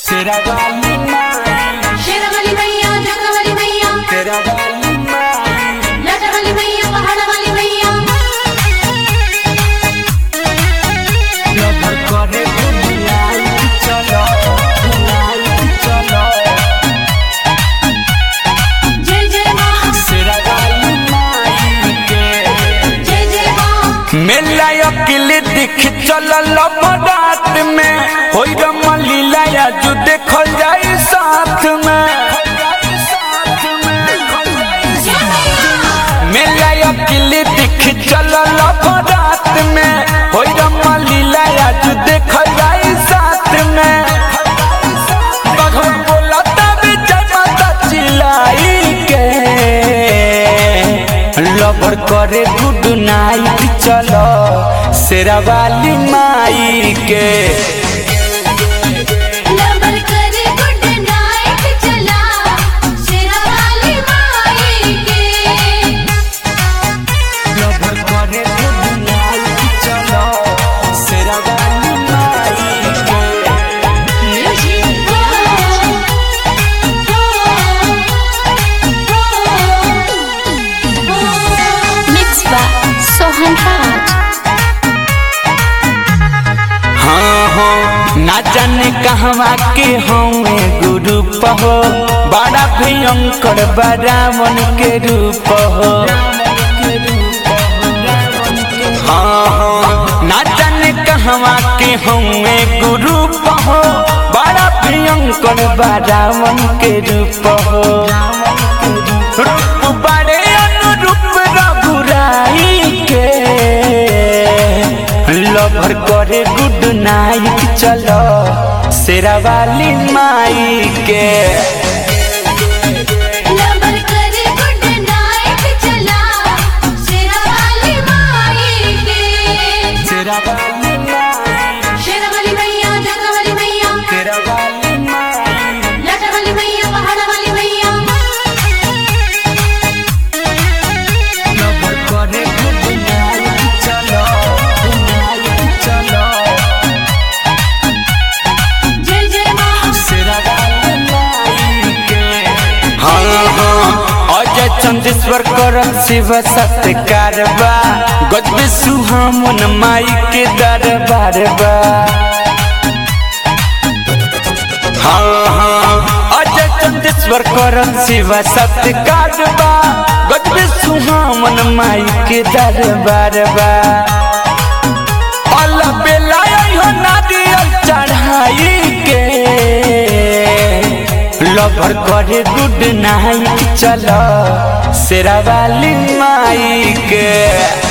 तेरा वाली माई शेरावाली मैया जगवाली मैया तेरा वाली माई लाटावाली मैया पहाड़ावाली मैया लवर करे बुलाई चलो बुलाई चलो जय जय माँ तेरा वाली माई के जय जय माँ मेला अकेले देख चलल रात में होई रमलीला जो देखल जाई साथ में मेला अकेले देख चलल रात में होई रमलीला जो देखल जाई साथ में बघम बोला तब जमाता चिल्लाई के लवर करे गुड नाइट चलो शेरावाली माई के लवर करे गुड नाइट चला शेरावाली माई के लवर करे गुड नाइट चलो शेरावाली माई के Mixed by Sohan Raj. हाँ हो ना जाने कहवा के हमें गुरु हो बड़ा भयंकर बरावन के रूप हो हाँ हाँ ना जाने कहवा के हमें गुरु हो बड़ा भयंकर बरावन के रूप हो रूप बड़े अनुरूप रघुराई के लवर करे गुड नाइट चलो शेरावाली माई के लवर करे गुड नाइट चला शेरावाली माई के शेरावाली माई शेरावाली मैया जगवाली मैया शेरावाली माई लाटावाली मैया पहाड़ावाली मैया लवर करे गुड नाइट चलो नाइट चलो जय जय माँ शेरावाली माई के हाँ हाँ अजय चंदेश्वर करम शिव सत्कार बा गजबे सुहामन माई के दरबार बा हाँ हाँ अजय चंदेश्वर करम शिव सत्कार बा गजबे सुहामन माई के दरबार बा अल्लाह बेला हो नारियल चढ़ाई के लवर करे गुड नाइट चलो शेरावाली माई के